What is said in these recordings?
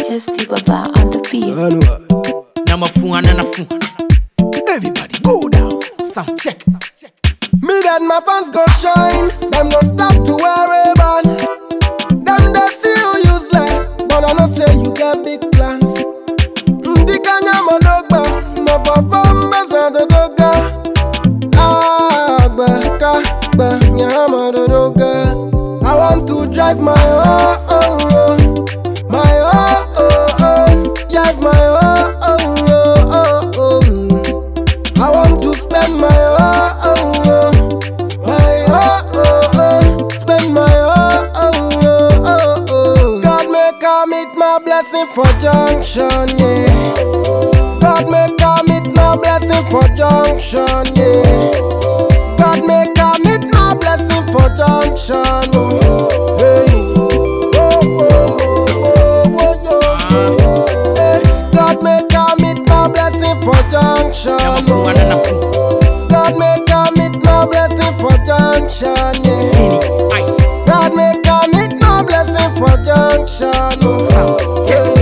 SD Baba on the beat. Anwa. Now my phone and a phone. Everybody go down. Sound check. Me and my fans go shine. Them go stop to wear a band. Them they see you useless, but I know say you get big plans. Ndi kanya monogba, mo for fun besa de doga. Ah, gbe ka gbe nyama de doga. I want to drive my oh oh oh, my oh oh oh, drive my oh oh oh oh oh. I want to spend my oh oh oh, my oh oh oh, spend my oh oh oh oh oh. God make I meet my blessing for junction, yeah. God make I meet my blessing for junction, yeah. God make I meet my blessing for junction, oh. Hey. Oh, oh, oh, oh, oh, oh, Hey. God make I meet my blessing for junction, Now my phone and a phone. God make I meet my blessing for junction, yeah. Mini ice. God make I meet my blessing for junction, oh. Sound check.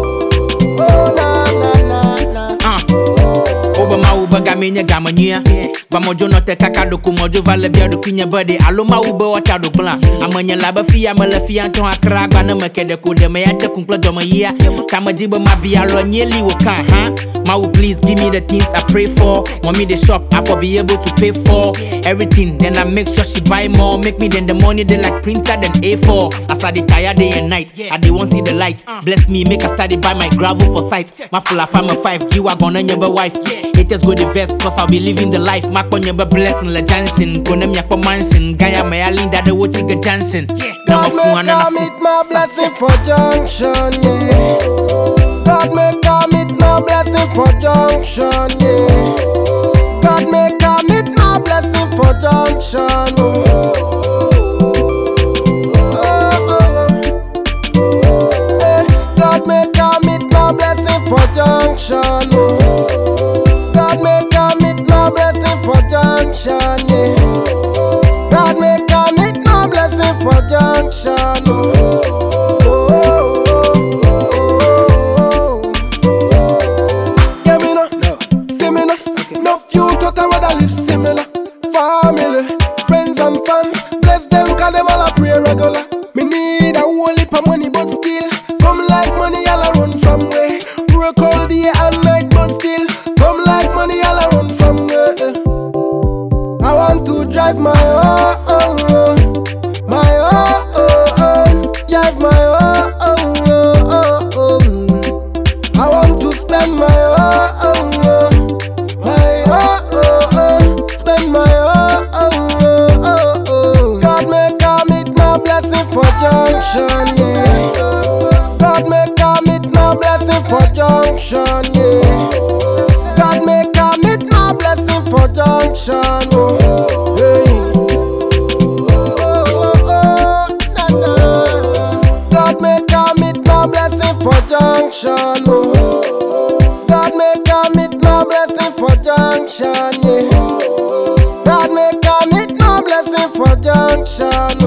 Oh, na, na, na, na. Uh. Obama uba gamenye gamanya. Vamojo no te kakado kumojo vale bia do kinya body. Aloma uba wacha do bla. Amanya laba fia mala fia anton akra gba na makede ko de me yache kumpla do ya. Kama jiba mabia lo nyeli wo kan ha. Mau please give me the things I pray for. Want me the shop I for be able to pay for everything. Then I make sure she buy more. Make me then the money they like printer than A4. As I dey tired day and night. I dey want see the light. Bless me make I study buy my gravel for sight. My full up I'm a five G wagon and your wife. Haters go the vest cause I'll be living the life. Mark on your blessing la junction. Go them yakpa mansion. Gaya my alinda the wo chiga junction. Now my God phone make and I a meet phone. my blessing for junction, yeah. God make I meet my blessing for junction, yeah. God make I meet my blessing for junction, oh. Oh, oh, oh. Eh, God make I meet my blessing for junction, oh. God make I meet my blessing for junction, yeah. God make I meet my blessing for junction. Oh, oh, oh, oh, oh. Yeah, me no, see me no. No few thought I rather live similar. Family, friends and fans, bless them 'cause them all a pray regular. Me need a whole heap of money, but still come like money, all I run from way. Work all day and night, but still come like money, all I run from way. I want to drive my oh oh oh, my oh oh oh, drive my oh oh oh oh oh. I want to spend my oh oh oh, my oh oh oh, spend my oh oh oh oh oh. God make I meet my blessing for junction, yeah. God make I meet my blessing for junction, yeah. God make I meet my blessing for junction. Oh, hey. Oh, oh, oh, na, na. God make I meet my blessing for junction. Oh, God make I meet my blessing for junction. Yeah. God make I meet my blessing for junction.